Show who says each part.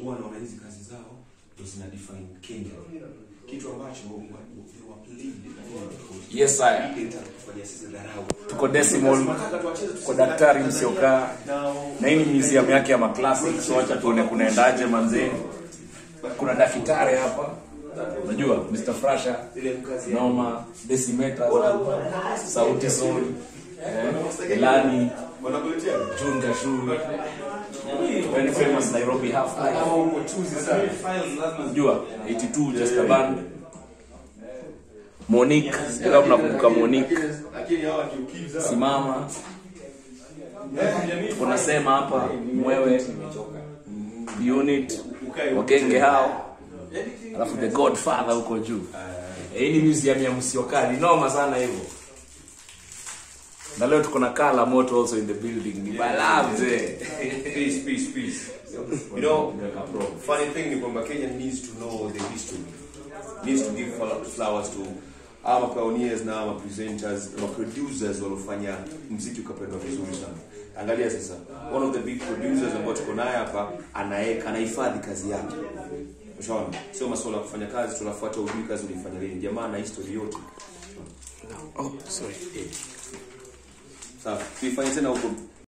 Speaker 1: huwa wanaona hizi kazi zao ndio zina define Kenya kitu ambacho they were played
Speaker 2: Yes, sir.
Speaker 1: ile itakufanya sisi dharau
Speaker 2: Tuko decimal
Speaker 1: Tunataka tuwacheze tu
Speaker 2: kwa
Speaker 1: sisi
Speaker 2: daktari
Speaker 1: dharau.
Speaker 2: msiokaa
Speaker 1: Now,
Speaker 2: na hii ni museum yake ya maclassic so acha tuone kunaendaje manzee kuna daktari hapa unajua Mr. Frasha
Speaker 1: ile mkazi ya-
Speaker 2: noma decimeters sauti sol eh, Elani
Speaker 1: wanakuletea
Speaker 2: June Gashu very famous Nairobi half life
Speaker 1: kama uko chuzi sana
Speaker 2: unajua 82 just a band Monique sijui kama mnakumbuka Monique
Speaker 1: lakini hawa kiukiza
Speaker 2: simama tunasema hapa mwewe unit wagenge hao alafu the godfather huko juu Eh, hii ni museum ya msiokali noma sana hivyo na leo tuko na kala moto also in the building ni balaa mzee
Speaker 1: peace peace peace you know funny thing ni kwamba Kenya needs to know the history needs to give fla- flowers to ama pioneers na ama presenters na producers waliofanya mziki ukapendwa vizuri sana angalia sasa one of the big producers ambao tuko naye hapa anaeka anahifadhi kazi yake Ushaona? Sio masuala ya kufanya kazi tunafuata ujui kazi ulifanya lini. Jamaa na history yote.
Speaker 2: oh sorry
Speaker 1: Sawa. Tuifanye tena huko